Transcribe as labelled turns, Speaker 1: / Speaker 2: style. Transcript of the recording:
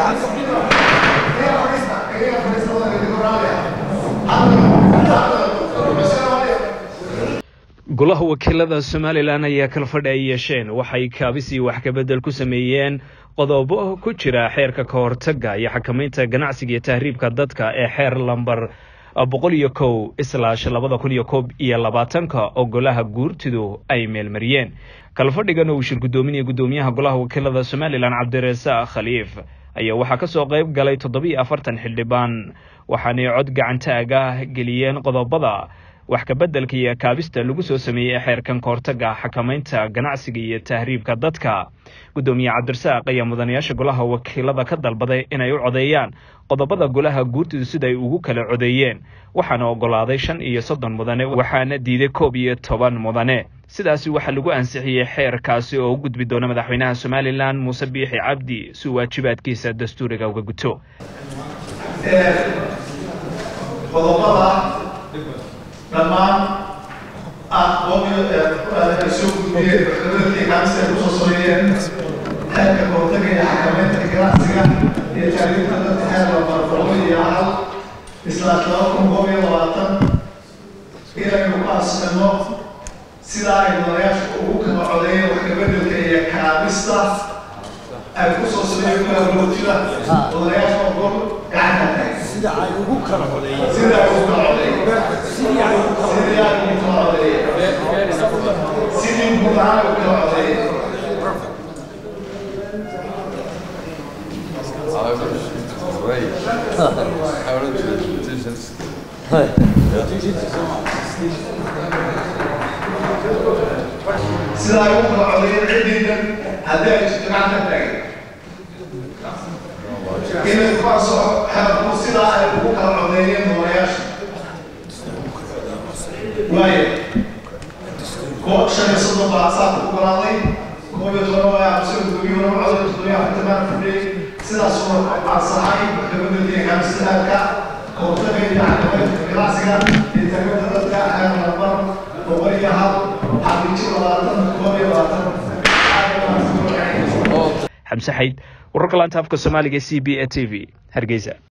Speaker 1: golaha wakiilada somalilan ayaa kala fadhi ay yeesheen waxay kaabis iyo wax kabedel ku sameeyeen qodobo ku jira xeerka ka hortaga iyo xakamaynta ganacsiga iyo tahriibka dadka ee xeer lamber boqol iyo kow islaash labada kun iyo koob iyo labaatanka oo golaha guurtidu ay meelmariyeen kalafadhigan uu shir guddoominaya guddoomiyaha golaha wakiilada somalilan cabdirasaaq khaliif ayaa waxaa kasoo qayb galay toddobiiyo afartan xildhibaan waxaanay cod gacantaag ah geliyeen qodobada wax kabeddelka iyo kaabista lagu soo sameeyey xeerkan kahortaga xakamaynta ganacsiga iyo tahriibka dadka guddoomiye cabdirasaaq ayaa mudanayaasha golaha wakiilada ka dalbaday inay u codeeyaan qodobada golaha guurtidu sida ay ugu kala codeeyeen waxaana ogolaaday shan iyo soddon mudane waxaana diiday koob iyo toban mudane sidaasi waxaa lagu ansixiyey xeerkaasi oo u gudbi doona madaxweynaha somalilan muuse biixi cabdi si waajibaadkiisa dastuuriga uga guto
Speaker 2: dhammaan aqoon soo gudbiyeen maxkamaddii kaamista ay kusoo sameeyeen xeerka kahortaga iyo xakamaynta ganacsiga iyo taariifta dadka xeer lambar boqol iyo hal islaash laba kun koob iyo labaatan inaynu ku asmano sidaa ay mudanayaasha ugu kala codeeyeen wax kabeddelka iyo kaamista ay kusoo sameeyeen kala rootida mudanayaasha oo gol gacanta tahay
Speaker 3: sida ay ugu kala codeeyeen
Speaker 2: sida ay ugu kala codeeyeen
Speaker 3: sidii ay ugu kala
Speaker 2: sidii ay ugu kala codeeyeen sidii guud ahaan ugu kala codeeyeen sida ay ugu kala codeeyeen ciddiidan haddii ay jirto gacanta taagay inay kuwaasoo xeerku sidaa ay ugu kala codeeyeen mudanayaasha waayo koob shan iyo soddon baa saaka ku golaaday koob iyo toban waa aamusay gudoomiye hore coday toddobiyo afartamaan fadhiyey sidaasuna ansaxay maxkamadda kaamsilaadka kahortaga iyo xakamaynta ganacsiga iyo tagmada dadka xeer lambar boqol iyo hal xaqiijo labaatan koob iyo labaatan
Speaker 1: xamse xayd wararka laanta afka soomaaliga c b a t v hargeysa